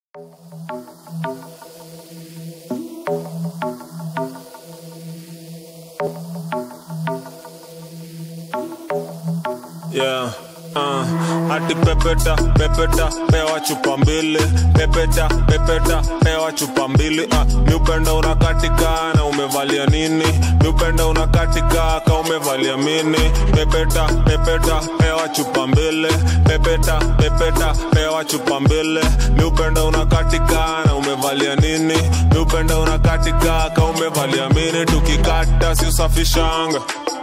Yeah. Uh, ati pepeta pepeta pewa chupa mbili pepeta pepeta pewa chupa mbili uh, miupenda unakatika na umevalia nini miupenda unakatika ka umevalia mini pepeta pepeta pewa chupa mbili pepeta pepeta pewa chupa mbili miupenda unakatika na umevalia nini miupenda unakatika ka umevalia mini tukikata si usafishanga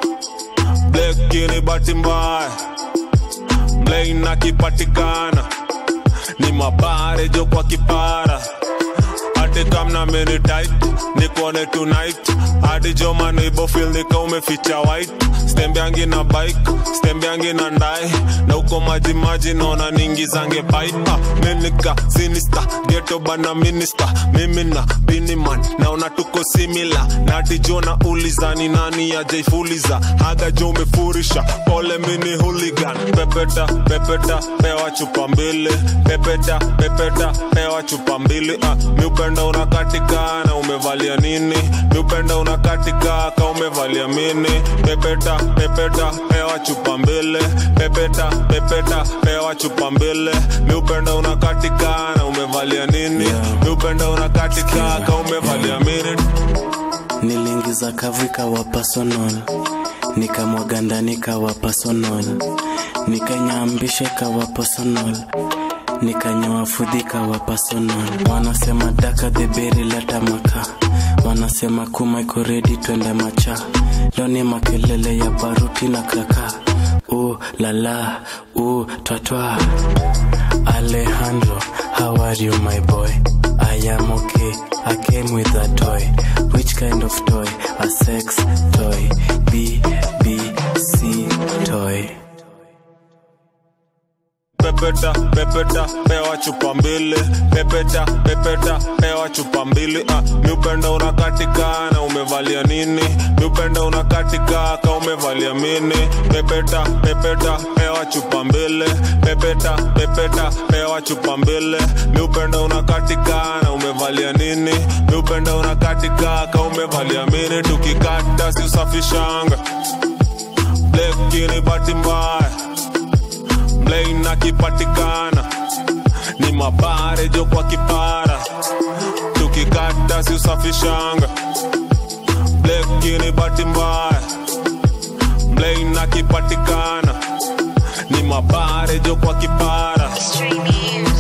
blekini bahati mbaya mlein akipatikana ni mabare jo kwa kipara hadi kamna mini tight nikone tonight hadi jo manibofil nika umeficha white stembeangi na bike stembeangi na ndai na uko maji maji naona ningizange pipe minika sinista geto bana minista mimi na biniman naona tuko simila nati jo na ulizani nani ajaifuliza haga jo umefurisha pole mini hooligan pepeta pepeta pewa chupa mbili pepeta pepeta pewa chupa mbili ah, miupenda unakatika na umevalia nini miupenda unakatika ka umevalia mini pepeta pepeta pewa chupa mbili pepeta pepeta pewa chupa mbili miupenda unakatika na umevalia nini Yeah. miupenda unakatika ka umevalia mini niliingiza kavu ikawa personal nikamwaga ndani ikawa personal nikanyambisha ikawa personal nikanyoa fudhi ikawa personal wanasema daka dheberi leta maka wanasema kuma iko redi twende macha leo ni makelele ya baruti na kaka u lala u twatwa Alejandro, how are you, my boy? I am okay. I came with a toy. Which kind of toy? A sex toy. B, B, C toy. pepeta pepeta pewa chupa mbili pepeta pepeta pewa chupa mbili ah, miupenda unakatika na umevalia nini miupenda unakatika ka umevalia mini pepeta pepeta pewa chupa mbili pepeta pepeta pewa chupa mbili miupenda unakatika na umevalia nini miupenda unakatika ka umevalia mini tukikata si usafishanga blekini bahati mbaya mlein akipatikana ni mabare jo kwa kipara tukikata si usafishanga blekini bahati mbaya mlein akipatikana ni mabare jo kwa kipara Stream you.